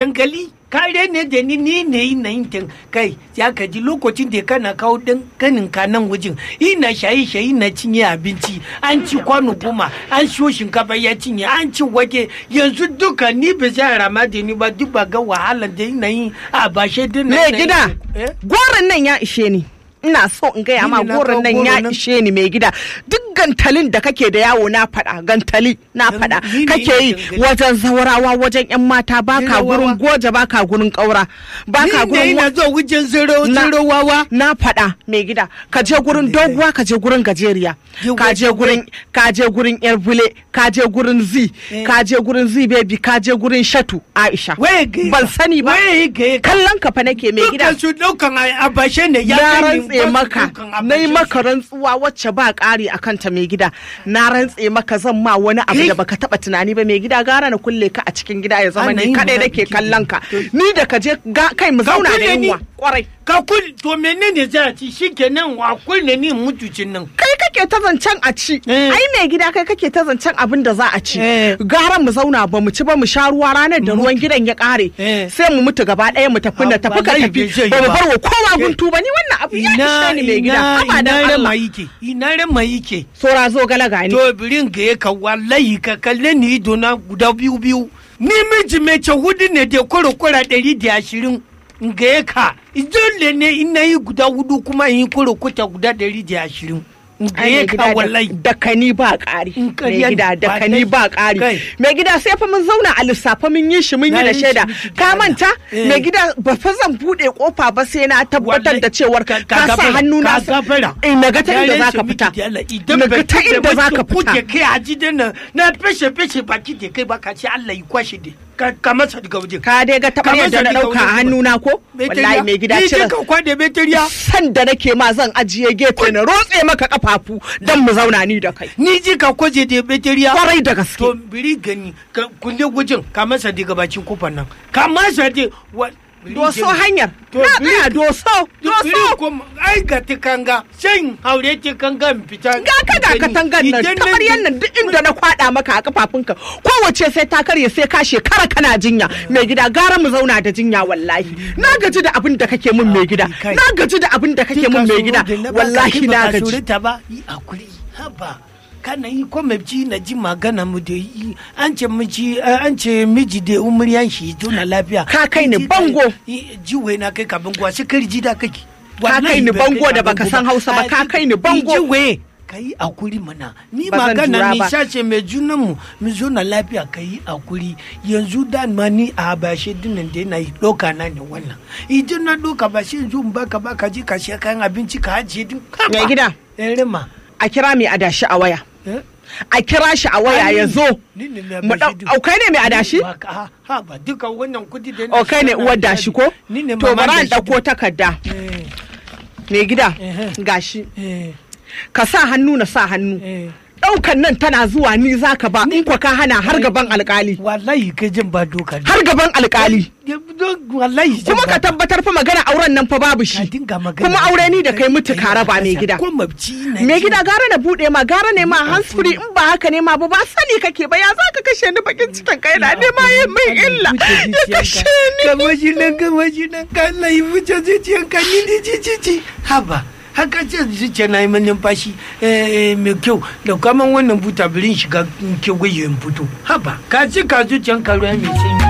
hankali kare ne da ni ni ne yi na yin kai ya ka ji lokacin da kana kawo dan kanin ka nan wajen ina shayi shayi na cinye abinci an ci kwano goma an siyo shinkafa ya cinye an ci wake yanzu duka ni ba za rama da ni ba duk ba ga wahala da ina yi a bashe din Me gida, goron nan ya ishe ni. Ina so in gaya ma Ni ne na goron kawo nan goro ya nan. ishe ni mai gida. Duk gantalin da kake da yawo na faɗa, gantali na Ni faɗa. ne Kake yi gangali. wajen zaurawa wajen 'yan mata baka Zaurawa. gurin goje baka gurin ƙaura. Baka ni ne gurin ina wa- zo wajen zero Na- zero wawa na faɗa mai gida ka je gurin doguwa ka je gurin gajeriya Je ka je wajen gurin ka je gurin yar bule ka je gurin zi Eh. ka je gurin zi baby ka je gurin shatu aisha waye ga ban sani ba waye ga kallon ka fa nake mai gida dukkan su daukan a bashe ne ya na kai ni rantse ba su maka daukan a na yi bashe maka rantsuwa wacce ba ƙari a kanta mai gida na rantse maka zan ma wani abu Eh. da baka taba tunani ba mai gida gara na kulle ka a cikin gida ya zama Ana ni yin kadai ma nake biki. kallon ka To- ni da ka je ga- kai mu Ka zauna da kulle ni? yunwa kwarai ka kul to menene za a ci shikenan wa kulle ni mutucin nan kai kake ta zancen a ci Eh. ai mai gida kai kake ta zancen abin da za a ci Eh. gara mu zauna ba mu ci ba mu sha ruwa ranar da ruwan gidan ya kare Eh. sai mu mutu gaba ɗaya mu tafi na Ah, tafi ka wallahi tafi bai zai yi ba mu ba. bar wa kowa Eh. guntu ba ni wannan abu ya ina ishe ni mai gida ina haba da ina Allah rama yake ina rama yake sora zo gala gani to birin ga ya ka wallahi ka kalle ni ido na guda biyu biyu ni miji mai ce hudu ne da kwara kwara ɗari da ashirin ga ya ka dole ne ina yi guda hudu kuma in yi kwara kwata guda ɗari da ashirin ga Ai, ya mai ka gida da- wallahi da kani ba ƙari In mai ƙarya gida ne, da ba kani dai- ba ƙari kai. mai gida sai fa mun zauna a lissafa mun yi shi mun yi Na da yi shi shaida miki da ka Allah. manta Eh. mai gida ba fa zan buɗe kofa ba sai na tabbatar Wallahi, da cewar ka- ka sa gafara, hannu na ka gafara. eh na ga ta Ya inda rage za ka miki fita da Allah, idan na ga bai ta tuɓe inda za ka wacce kuke fita kai a gidan nan na feshe feshe baki da kai baka ce Allah ya kwashe da ka ka masa daga waje ka dai ga taɓa Ka yadda na masa daga ɗauka a waje hannu na ko wallahi mai gida ni cire ka kwade beteriya san da nake ma zan ajiye gefe na rotse maka kafafu don mu zauna ni da kai ni ji ka kwaje da beteriya kwarai da gaske to biri gani ka kunde gujin ka masa daga bakin kofar nan ka masa da wa biri doso gani. hanyar To, na biri- tsaya doso biri doso kuma ai ga tikanga shan haure tikanga in fita ga ka ga katangar nan Idan kamar yannan duk inda na kwada maka a kafafunka kowace sai ta karye sai ka shekara kana jinya mai gida gara mu zauna da jinya wallahi na gaji da abin da kake mun mai gida Kai. na gaji da abin da kake mun mai gida wallahi na gaji ta ba yi akuri haba kana yi ko mabci na ji magana mu da yi an ce miji an ce miji da umuryan shi tuna lafiya Ka kai ni Ji- bango. yi- jiwe na kai ka bango sai kar ji da kake Ka kai ni bango da baka san Hausa ba, ka kai ni bango. jiwe ka yi akuri mana ni Ba zan magana jura mai ba. sace mai junan mu mu zo na lafiya ka yi akuri yanzu da ma ni a bashe dinnan da yana yi doka na ne wannan idan na doka ba shi yanzu in baka baka ji ka shi kayan abinci ka ajiye din mai gida yan rima a kira mai adashi a waya eh? a kira shi a waya Ai, ya zo ni ne mai mu bashi dau- din. au kai ne mai adashi Ba ka- ha ha, ba duka wannan kudi da o kai ne uwar dashi ko ni ne to mama bari an dashi dauko takarda din. mai gida Eh, gashi eh, ka sa hannu na sa hannu eh, eh. daukan nan tana zuwa ni zaka ba in kwa ka hana har gaban alkali wallahi kai jin ba doka ne. har gaban alkali Ya- don- wallahi jin kuma ba ka tabbatar fa magana auren nan fa babu ka shi dinga magana kuma aure ni da kai mutu Kai ka raba mai kasa, gida ko mabci na mai ji. gida gara na bude ma gara ne ma hands free in ba haka ne ma ba ba sani kake ba ya zaka kashe ni bakin cikin kai na ne ma yin min illa ya kashe ni Kama shi nan kama shi nan ka Allah yi wuce zuciyanka ni ni ci ci ci haba haka ce zuciya na yi man numfashi eh, eh, mai kyau da kaman wannan buta birin shiga kewaye in fito haba ka ci ka zuciyanka ruwa mai sanyi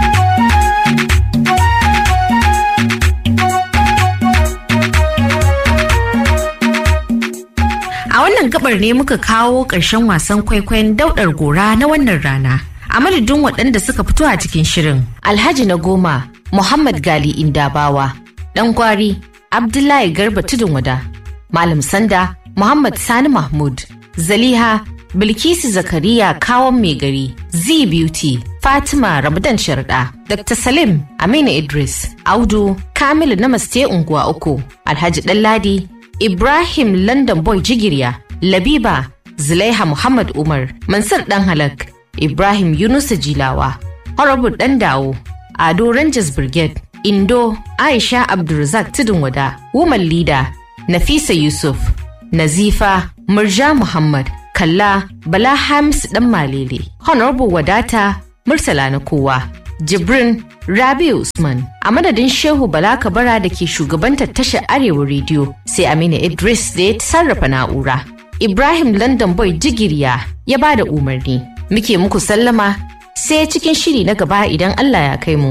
A wannan gabar ne muka kawo ƙarshen wasan kwaikwayon daudar gora na wannan rana. A madadin waɗanda suka fito a cikin shirin. Alhaji na goma, Muhammad Gali Indabawa, ɗan gwari, Abdullahi Garba Tudun Wada, Malam Sanda, Muhammad Sani Mahmud, Zaliha, Bilkisu Zakariya Kawon Mai Gari, Z Beauty, Fatima Ramadan Sharda, Dr. Salim Aminu Idris, Audu, Kamilu Namaste Unguwa Uku, Alhaji Ɗanladi, Ibrahim London Boy Jigirya, Labiba, Zulaiha Muhammad Umar, Mansur Dan Halak, Ibrahim Yunusa Jilawa, Horrible Dan Dawo, Ado Rangers Brigade, Indo, Aisha Abdulrazak Tudun Wada, Woman Leader, Nafisa Yusuf, Nazifa, Murja Muhammad, Kalla, Bala Hamis Dan Malele, Honorable Wadata, Murtala na kowa, Jibrin Rabi Usman a madadin Shehu Bala Kabara da ke shugabantar tashar Arewa rediyo sai Aminu Idris da ya sarrafa na'ura. Ibrahim London Boy Jigiriya ya ba da umarni. Muke muku sallama sai cikin shiri na gaba idan Allah ya kai mu.